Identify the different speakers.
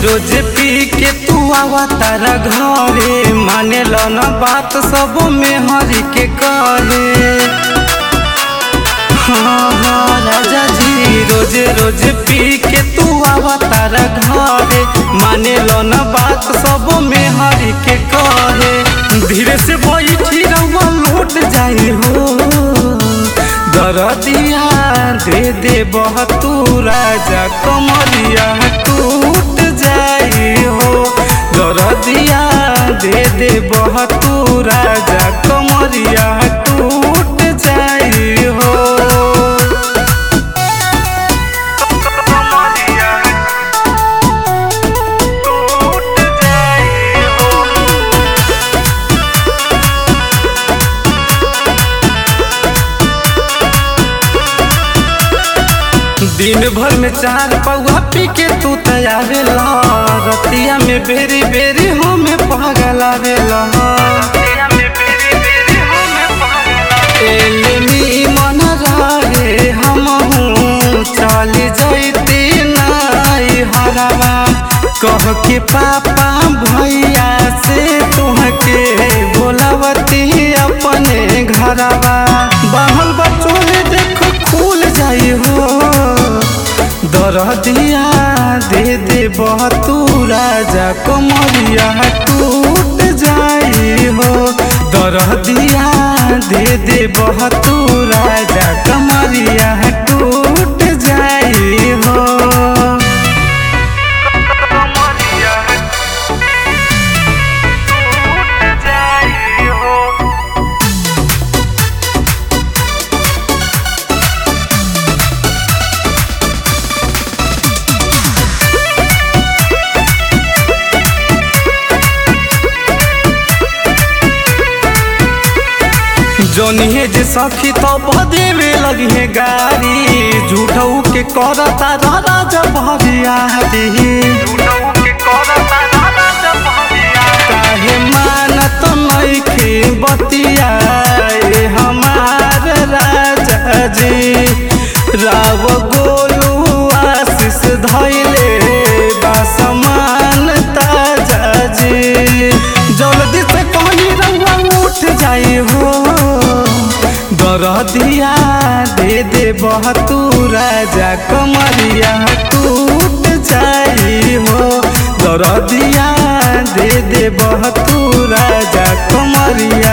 Speaker 1: रोज पी के तू आवा तारा घरे माने लो न बात सब में हरी के कहे हाँ हाँ राजा जी रोज रोज पी के तू आवा तारा घरे माने लो न बात सब में हरी के कहे धीरे से बैठी रहुआ लौट जाई हो दरदिया दे दे बहतू राजा कमरिया टूट जाई हो दरदिया दे दे बहतू राजा कमरिया टूट जाई हो कमरिया टूट जाई हो दिन भर में चार पौआ पी के तू तयावेला रतिया में बेरी बेरी हमें पागल आवेला एलनी मन रहे हमहू चल जैती नाई हरवा कह के पापा भैया से तुहके बोलावती अपने घरवा बहल बचोले देखो खुल जाई हो दरदिया दे दे बहतू राजा कमरिया टूट जाई हो दरदिया दे दे बहतू राजा कमरिया टूट जाई हो कमरिया टूट जाई हो जोनिए जे सखी तो बदेवे लगी है गारी झूठऊ के करता दादा जब भरिया काहे मानत नइखे बतिया ए हमार राजा जी राव गोलू आशीष धैले बासमान ताजा जी जल्दी से कहीं रंगा उठ जाई हो दरदिया दे दे बहतू राजा कमरिया टूट जाई हो दरदिया दे दे बहतू राजा कमरिया